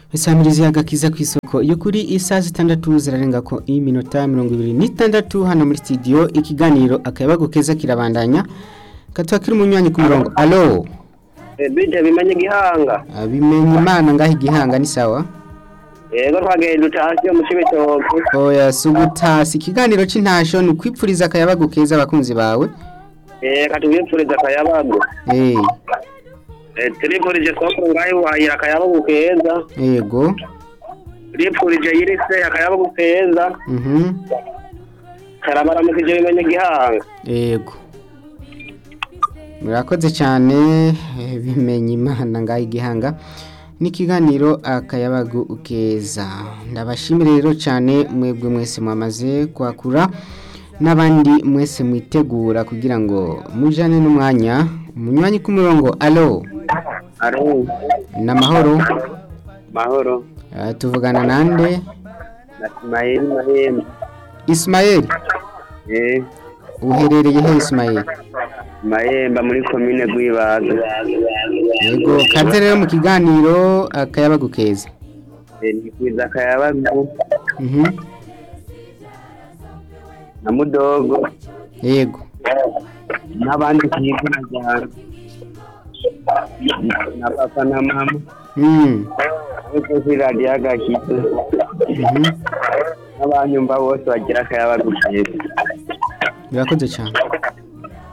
isamirizi agakiza ku isoko yo kuri isaha zitandatu zirarenga ko iminota mirongo ibiri n'itandatu hano muri studio ikiganiro akayabagu keza kirabandanya katuba kiri umunywanyi ku murongo alo bije bimenye gihanga bimenye imana ngaho igihanga ni sawa yego twagenda utashye mu cibitoke oya sugutasi ikiganiro c'intasho ni ukwipfuriza akayabagu keza abakunzi bawe eh katubipfuriza akayabagu eh Eh, turipfurije soko ngaho wahira akayabagu keza yego turipfurije yirise akayabagu keza mhm karabaramukije bimenye gihanga yego murakoze cyane eh, bimenye imana ngaho igihanga n'ikiganiro akayabagu keza ndabashimire rero cyane mwebwe mwese mwamaze kwakura n'abandi mwese mwitegura kugira ngo mujane n'umwanya umunywanyi ku murongo alo aro n'amahoro mahoro Eh, tuvugana nande na Ismail Mahembe Ismael eh uherereye he Ismael Mahemba muri komine Gwibaga yego kaze rero mu kiganiro akayabagu keza eh nikwiza akayabagu mhm na mudogo yego n'abandi kiguna cyane na papa na mama mm ariko kuri radiyo agakiza mhm n'abanyumva bose bagira akayabagu keza birakoze cyane